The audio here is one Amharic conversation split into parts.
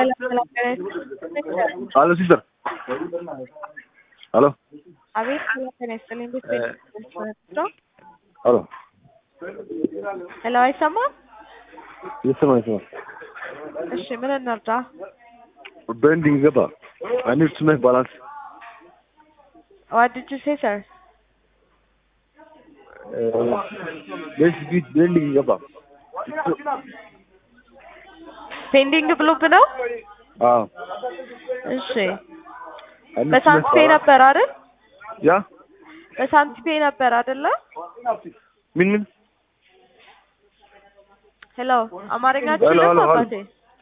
Aló, sister. Aló. አቤት ጤና ይስጥልኝ። እንዴት ነው? አሎ ሄሎ፣ አይሰማም? ይሰማ ይሰማ። እሺ፣ ምን እንርዳ? በኤንዲንግ ገባ። አይ ኒድ ቱ ሜክ ባላንስ ዋት ዲድ ዩ ሴ ሰር? ቤስ ቢት በኤንዲንግ ገባ። ፔንዲንግ ብሎብ ነው? አዎ እሺ፣ አይ ኒድ ቱ ሜክ በሳንቲፔ ባላንስ ነበር አይደል? ያ በሳንቲፔ ነበር አይደለ? ምን ምን ሄሎ፣ አማርኛ ሄሎ፣ ችልም ሄሎ፣ ሄሎ። አባቴ?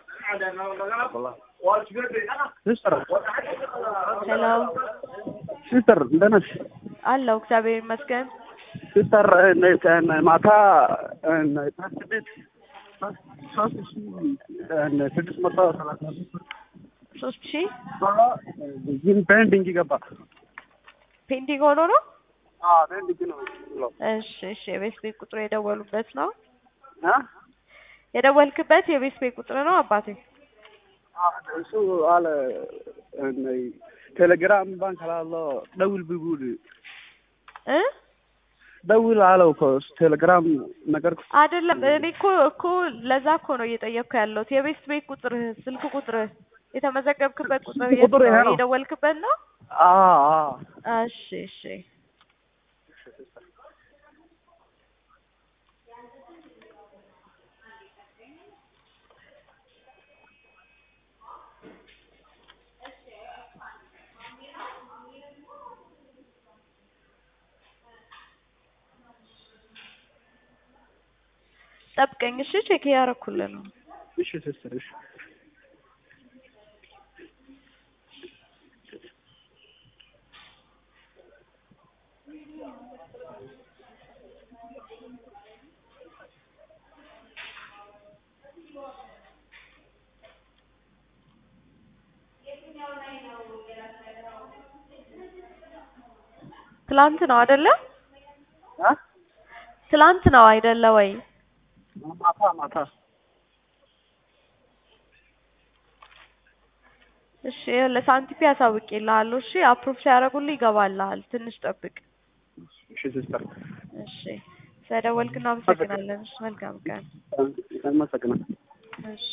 ሲስተር ሄሎ፣ ሲስተር እንደት ነሽ? አለው እግዚአብሔር ይመስገን። ሲስተር እነ- እነ- ማታ እነ ታክሲ ቤት ሶስት ሺህ እነ ስድስት መቶ ሰላሳ አምስት ብር ሶስት ሺህ ግን በኤንዲንግ ገባ። ፔንዲንግ ሆኖ ነው? አዎ በኤንዲንግ ነው ብለው እሺ፣ እሺ። የቤት ቤት ቁጥሩ የደወሉበት ነው? አ የደወልክበት የቤት ቤት ቁጥር ነው አባቴ? እሱ አለ እነ ቴሌግራም ባንክ ላለው ደውል ብቡል እ ደውል አለው እኮ እሱ ቴሌግራም ነገር አይደለም እኔ እኮ እኮ ለዛ እኮ ነው እየጠየቅኩ ያለሁት። የቤት ቤት ቁጥር ስልክ ቁጥር የተመዘገብክበት ቁጥር የት ቁጥር ይሄ ነው? ነው። የደወልክበት ነው? አ አ እሺ እሺ። ጠብቀኝ እሺ። ቼክ እያደረኩልህ ነው። እሺ ሲስተር እሺ ትላንት ነው አይደለ? አ ትላንት ነው አይደለ ወይ? ማታ ማታ እሺ ለሳንቲፒ አሳውቄልሃለሁ። እሺ አፕሩቭ ሲያደርጉልህ ይገባልሃል። ትንሽ ጠብቅ። እሺ ሲስተር እሺ ስለደወልክ እናመሰግናለን። እሺ መልካም ቀን። አመሰግናለሁ። እሺ